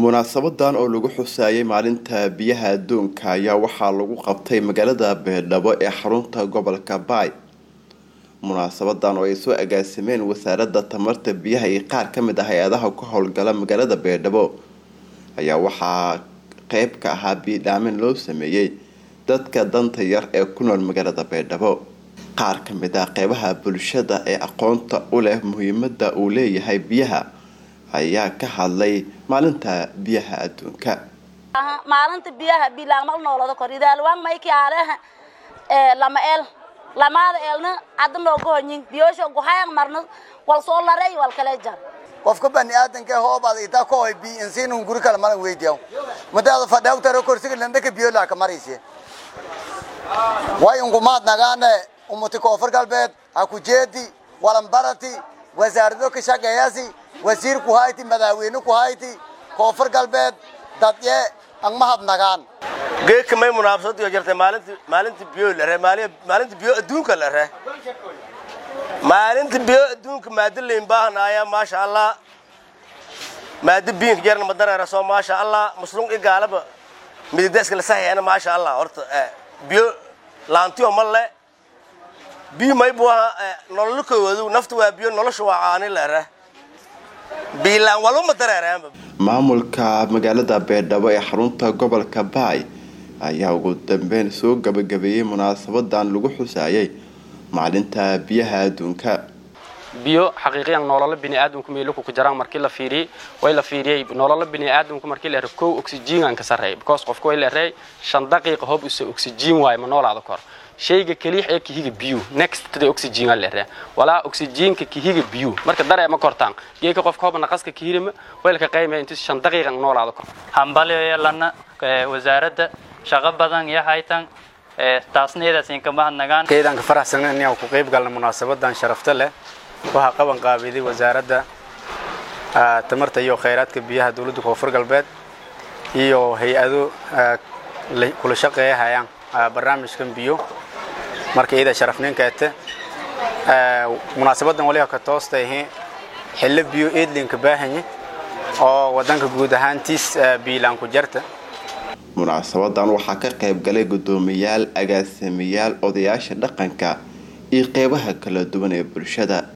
munaasabadan oo lagu xusaayay maalinta biyaha adduunka ayaa waxaa lagu qabtay magaalada beedhabo ee xarunta gobolka baay munaasabadan oo ay soo agaasimeen wasaaradda tamarta biyaha iyo qaar ka mid ah hay-adaha ka howlgala magaalada beedhabo ayaa waxaa qeyb ka ahaa biidhaamin loo sameeyey dadka danta yar ee ku nool magaalada beedhabo qaar ka mid ah qeybaha bulshada ee aqoonta u leh muhiimada uu leeyahay biyaha ayaa ka hadlay maalinta biyaha adduunka maalinta biyaha bilaagmal noolada kor idaalwaan mayki aaleha lama el lamaada eelna hadda nooga honyin biyoosha guhayang marna wal soo larey wal kale jar qofka bani aadanka hoobaad itaa ko hoy bi insiinun guri kale malan weydiyaw madaada fadhaw taro kursiga landaka biyo laa ka maraysi way ungumaad nagaane umuti koonfur galbeed ha ku jeedi walanbarati wasaarado ka shaqeeyasi wasiir ku hayti madaaweyne ku hayti koonfur galbeed dadye ang mahad nagaan geedka may munaafasad iyo jirtay maalinta maalinta biyo la ree maalinta biyo adduunka la ree maalinta biyo adduunka maado leyn baahanaaya maasha allah maado biinka jarna madareera soo maasha allah muslum i gaalaba mididaska la saxeena maasha allah horta biyo laantiyo ma le biyo may buu ahaa nolol koodu nafta waa biyo nolosha waa caani la ree biilaan walba ma dareeraanba maamulka magaalada beedhabo ee xarunta gobolka baay ayaa ugu dambeyn soo gabagabeeyey munaasabadan lagu xusaayay maalinta biyaha adduunka biyo xaqiiqiyan nololo biniaadamku meeluku ku jaraan markii la fiiriyey way la fiiriyey nololo biniaadamku markii la kow oxygen ka sarreey because qofku way la reey shan daqiiqa hoob usa oxygen waay ma noolaada kor shayga kaliix ee kihiga biyu next to the oxygen la reey walaa oxygenka kihiga biyu marka dareema kortaan geeka qofka hoob naqaska kihirima weelka qaymay intii shan daqiiqa noolaada kor hambaliyo yeelana wasaaradda shaqo badan iyo haytan taasna iyadaasiin ka mahadnagaan keydaan ka faraxsan inaan ku qayb galna munaasabadan sharafta leh waxaa qaban qaabiday wasaaradda tamarta iyo khayraadka biyaha dowladda koonfur galbeed iyo hay-ado kula shaqeeya hayaan barnaamijkan biyo marka iyada sharafninkeete munaasabadan waliba ka toosta ahi xillo biyo eedlinka baahanye oo wadanka guud ahaantiis biilaan ku jarta munaasabadan waxaa ka qayb galay guddoomiyaal agaasimayaal odayaasha dhaqanka iyo qeybaha kala duwan ee bulshada